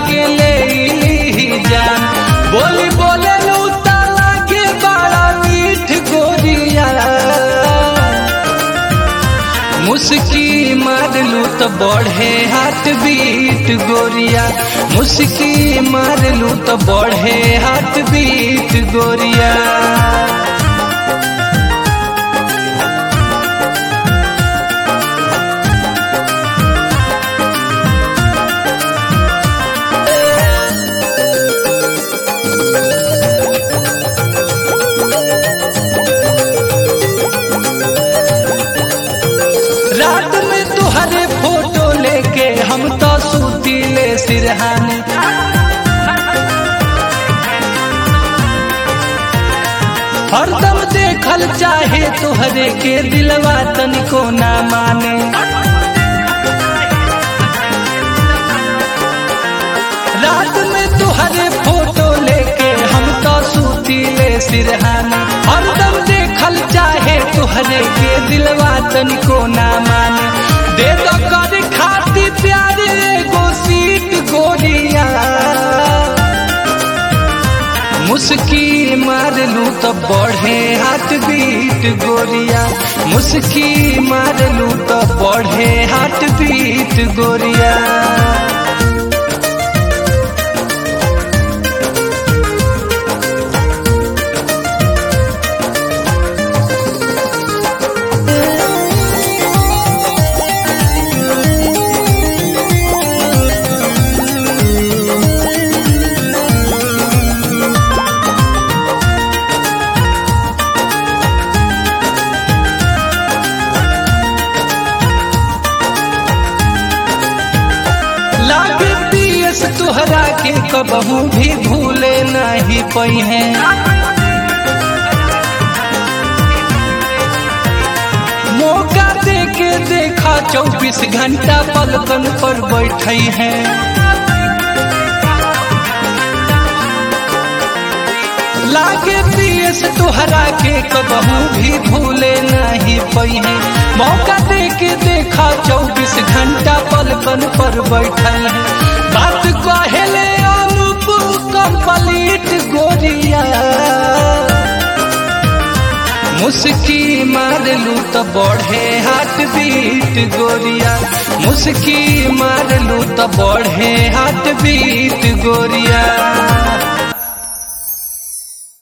के ले ली जान बोली बोले लूता लागे बड़ा मीठ गोरिया मुस्की मारलू तो बढ़े हाथ बीट गोरिया मुस्की मारलू तो बढ़े हाथ बीट गोरिया रात में तुहरे फोटो लेके हम तो सूती ले सिरहानी हरदम देखल चाहे तुहरे के दिलवा तनिको ना माने रात में तुहरे फोटो लेके हम तो सूती ले सिरहानी हरदम देखल चाहे तुहरे के दिलवा तनिको ना माने दे दो कर खाती प्यार एगो सीट गोरिया मुस्की मारलू तो बढ़े हाथ बीट गोरिया मुस्की मारलू तो बढ़े हाथ बीट गोरिया लागे पियस तुहरा के कबहू भी भूले नहीं पई है मौका दे के देखा चौबीस घंटा पलकन पर बैठे हैं लागे पियस तुहरा के कबहू भी भूले नहीं पई है मौका दे के देखा चौबीस घंटा पलकन पर बैठल है बात कहले अनुप कंप्लीट गोरिया मुस्की मारलू तो बढ़े हाथ बीट गोरिया मुस्की मारलू तो बढ़े हाथ बीट गोरिया